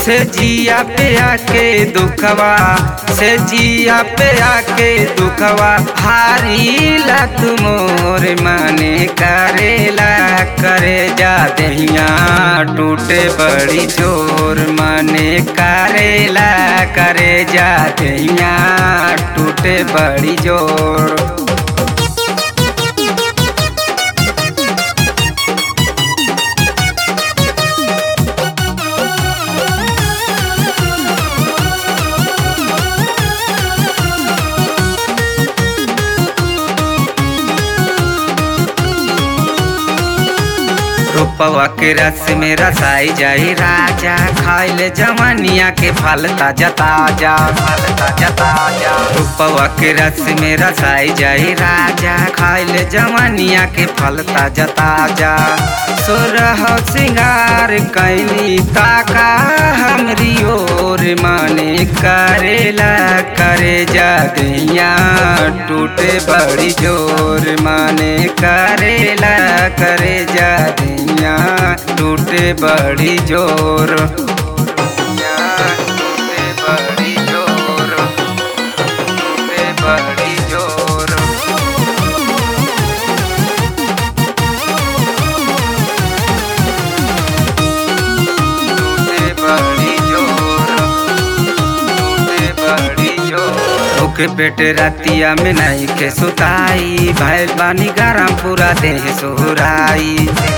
से जिया पे आके दुखवा से जिया पे आके दुखवा हारी ला तुमोर माने करेला करे जा दहिया टूटे बड़ी जोर माने करेला करे जा दहिया टूटे बड़ी जोर रूपवा के रस में रसाई जाई राजा खाइले जवानिया के फल ताजा ताजा फल ताजा ताजा रूपवा के रस में रसाई जाई राजा खाइले जवानिया के फल ताजा ताजा सोरह सिंगार कैली ताका हमरी ओर माने करेला करे जा दैया टूटे बड़ी जोर माने करेला करे जा दैया टूटे बड़ी जोर दैया टूटे बड़ी जोर टूटे बड़ी जोर टूटे बड़ी जोर टूटे बड़ी जोर भूखे पेट रातिया में नहीं के सुताई भैल बानी गरम पूरा देह सोहराई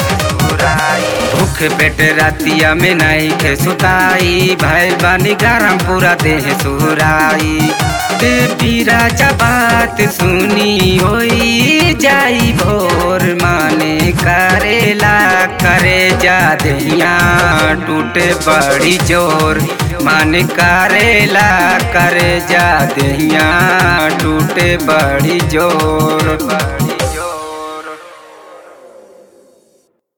भूखे पेट रातिया में नहीं के सुताई भैल बानी गरम पूरा देह सोहराई देवी राजा बात सुनी होई जाई भोर माने करेला करे जा दहिया टूटे बड़ी जोर मन करेला करे जा दहिया टूटे बड़ी जोर बड़ी